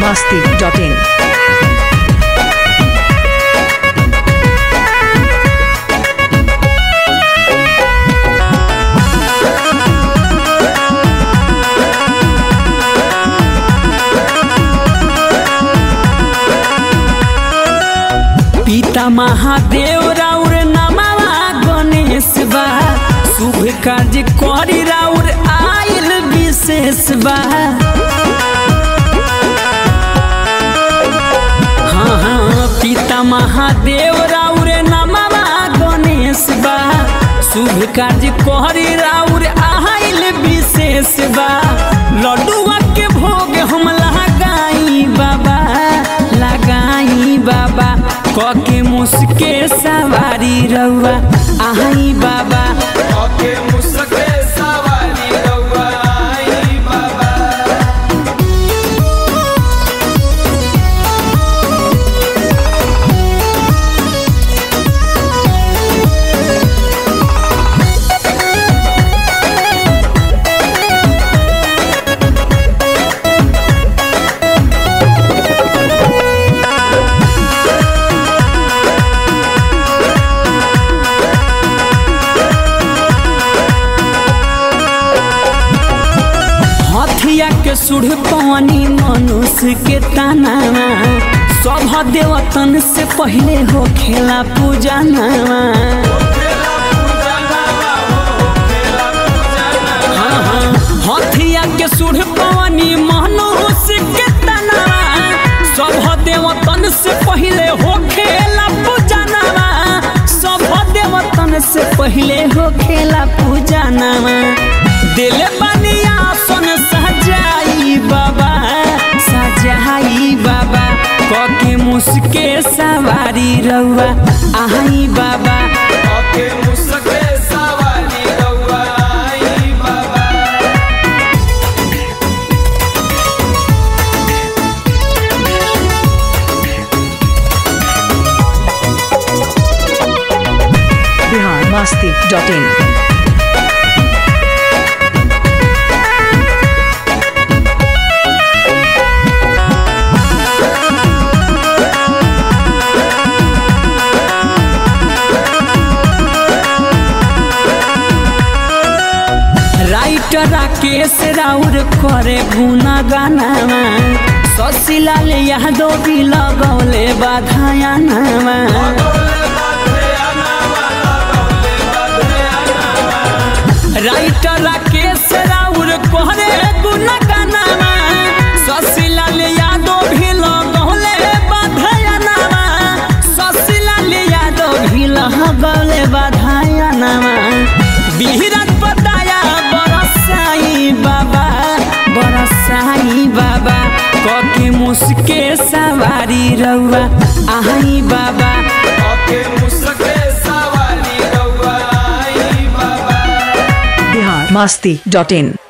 masti.in. पिता महादेव राउर नमवा गणेश बा शुभ कार्य करी राउर आयल विशेष बा हाँ हाँ पिता महादेव राउर नमवा गणेश बा शुभ कार्य करी राउर आयल विशेष बा लड्डुआ के भोग हम लगाई बाबा लगाई बाबा कके मुस्के सवारी रउआ आई बाबा ओके मुसके सवारी रउआ आई बाबा हथिया के सुढ़ पानी मनुष्य के तनावा सभ देवतन से पहले हो खेला पूजा नावा खेला पूजा नावा हो खेला पूजा नावा हथिया के सुढ़ पानी मनुष्य के तनावा सभ देवतन से पहले हो खेला पूजा नावा सभ देवतन से पहले हो खेला पूजा नावा दिल बनिया सुन सजाई बाबा सजाई बाबा कके मुस्के सवारी रउआ आई बाबा ओके मुसके सवारी रउआ आई बाबा Bihar masti.in. राइटर राकेश राउर करे गुना गानावा शशिलाल यादव भी लगौले बाधाया नावा लगौले बाधे आनावा लगौले बाधे आनावा राइटर राकेश राउर करे गुना गानावा शशिलाल यादव भी लगौले बाधाया नावा शशिलाल यादव भी लगौले बाधाया नावा बिहरत बताया बरसाई बाबा बरसाई बाबा कके मुस्के सवारी रउआ आई बाबा ओके मुसके सवारी रउआ आई बाबा Bihar masti.in.